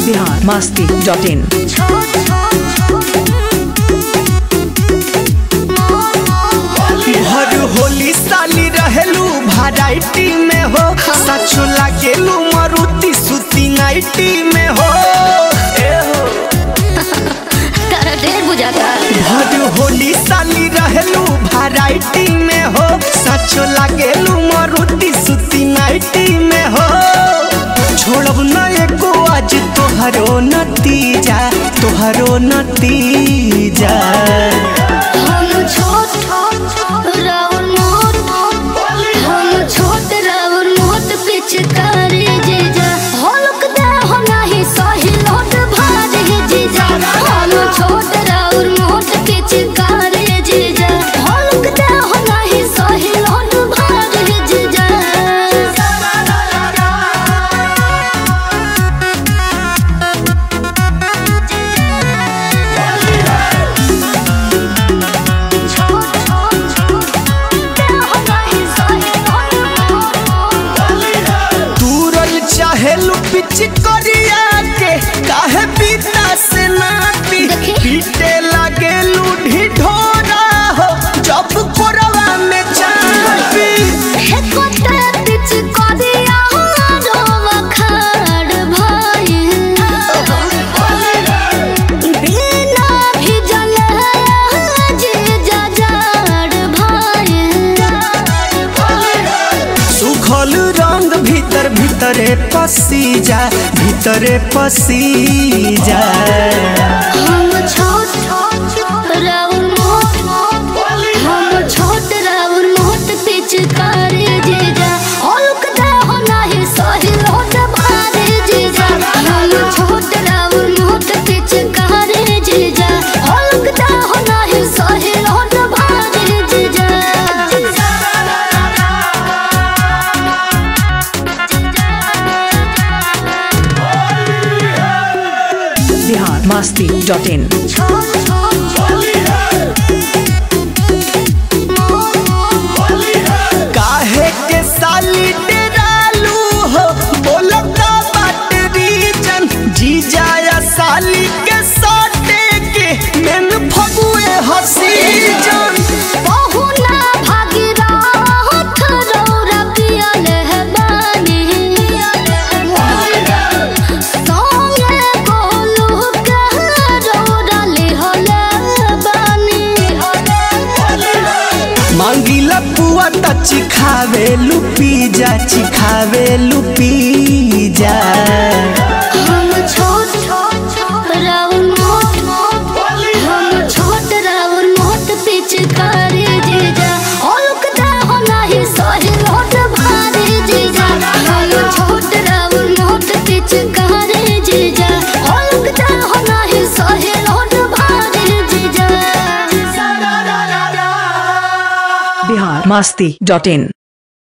Bihar Masti dot in हर होली साली रहेलू वैरायटी में हो सचो लागेलू मारुति सुती नाइटी में हो ए हो तारा ढेर बुझाता हर होली साली रहेलू वैरायटी में हो सचो लागेलू मारुति सुती नाइटी में हो छोड़ब न एको आज तोहरो नतीजा तोहरो नतीजा हम छोट राउर मोट हम छोट राउर मोट पिचकारी जीजा हल्क दे हो नहीं सही लोट भाज हे जीजा हम छोट राउर मोट पिचकारी जीजा हल्क दे हो नहीं सही लोट भाज हे जीजा दूरल चाहेलू पिच करिया के काहे पीता से नाती देखी। पीटे लागेलू ढिढोरा हो जब कोरवा में चापी सुखल रंग भीतर भीतरे पसी जा भीतरे पसी जा पिचकारी जीजा हल्क दे हो नहीं सही लोट भारी जीजा हम छोट राउर मोट पिचकारी जीजा हल्क दे हो नहीं सही लोट भारी जीजा बिहार मस्ती डॉट इन काहे के साली डेरालू हो बोलता बात रीजन जी जाया साली के साटे के मेन फगुए हसी जन बहुना भागीरथ रौरा पियल है बानी। संगे गोलू के रौरा लिहल बानी। मांगीला पुआ त चिखावे लुपी जा चिखावे लुपी जा हम छोट राउर मोट हम छोट राउर मोट पिचकारी जीजा हल्क दे हो नहीं सही लोट भारी जीजा हम छोट राउर मोट पिचकारी जीजा हल्क दे हो नहीं सही लोट भारी जीजा बिहार मस्ती डॉट इन